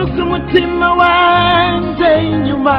garutse umutima wanjye inyuma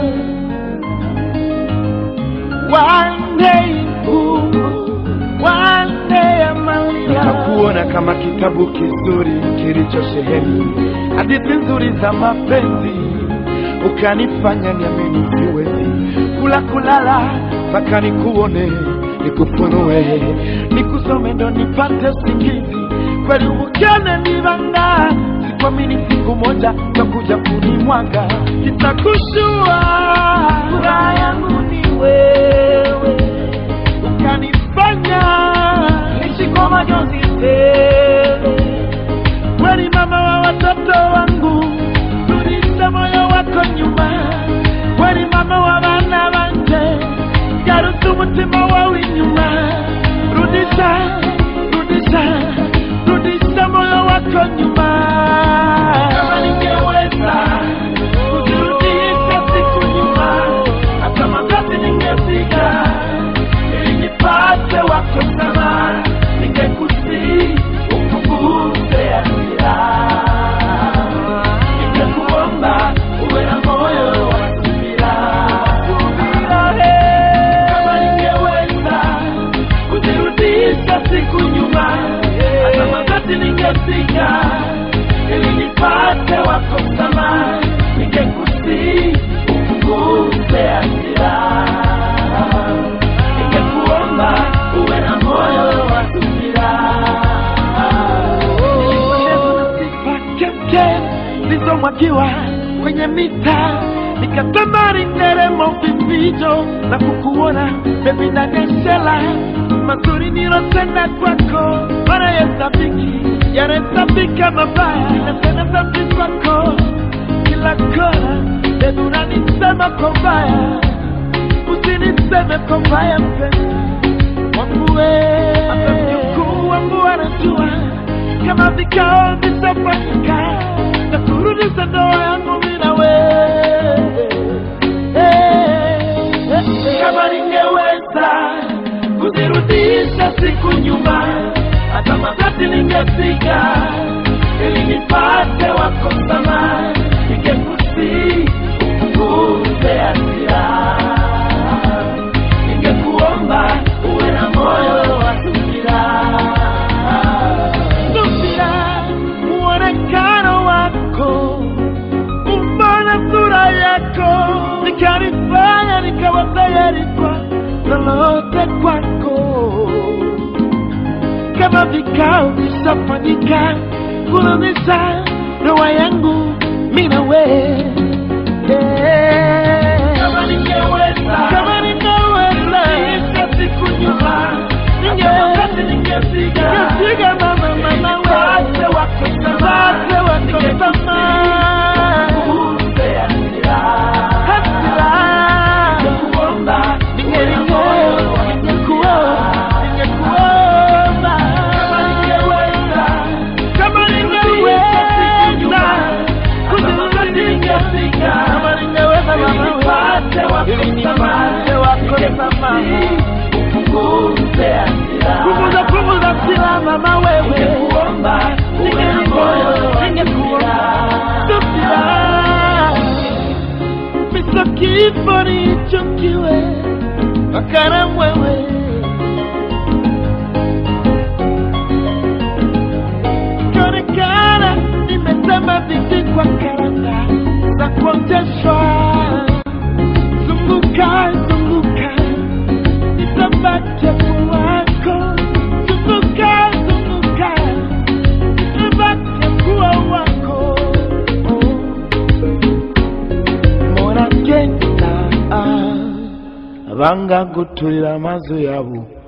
wanteye impumu wanteye amarira Nikakuona kama kitabu kizuri kilichosheheni hadithi nzuri za mapenzi, ukanifanya niamini siwezi kula kulala mpaka nikuone, nikufunue, nikusome ndo nipate usingizi. Kweli ukene nibanga, sikuamini siku moja utakuja kunimwaga, kitakushua furaha yangu ni wewe ukanifanya nishi kwa majonzi tele kweli mama wa watoto wangu, rudisha moyo wako nyuma. Kweli mama wa bana banje, garutse umutima wawe inyuma. Rudisha, rudisha, rudisha moyo wako nyuma. kama ningeweza kujirudisha siku nyuma hata magoti ningepiga ili nipate wako sana ningekusi upunguze hasira ningekuomba uwe na moyo wa subira kama ningeweza kujirudisha siku nyuma hata magoti ningepiga ili nipate wako msamaha ningekusi upunguze hasira ningekuomba uwe na moyo wa subira Nilipendezwa na sifa kemke zilizomwagiwa kwenye mita, nikatamani nderemo vifijo na kukuona bebi ndani ya shela mazuri nilotenda kwako, mara yasabiki yanahesabika mabaya, nasema dhambi kwako kila kona, bebi unanisema kwa ubaya, usiniseme kwa ubaya mpenzi wangu wewe, hata mjukuu wangu anajua kama vikao visafanyika na kurudisha ndoa yangu mimi na wewe. kama ningeweza kuzirudisha siku nyuma hata magoti ningepiga ili nipate wako msamaha ningekusi upunguze hasira ningekuomba uwe na moyo wa subira Subira, muonekano wako, umbona sura yako, nikanifanya nikawa tayari kwa lolote kwako. Kama vikao visafanyika kurudisha ndoa yangu mimi na wewe. kama ningeweza Kama ningeweza, kurudisha siku nyuma hata wakati ningepiga ningepiga mama mama wewe. Nipate wako Nipate wako tamaa. Upunguze hasira. Hasira. Ningekuomba uwe na moyo wa Ningekuomba, subira. ningekuomba. Kama ningeweza Kama kurudisha siku nyuma, ningeweza, hata wakati ningepiga kama ningeweza ili mama nipate wewe. wako Ili nipate tamaa. wako Ningekusi, tamaa. upunguze hasira. Punguza, punguza hasira mama wewe. Ningekuomba uwe na moyo wa subira. Subira. Misa kifo nichukiwe wakara mwewe kionekana nimetema viti kwa karanga za kuoteshwa zunguka zunguka nitabate wako zunguka zunguka nitabate kuwa wako mona genda banga gutulira amazu yabo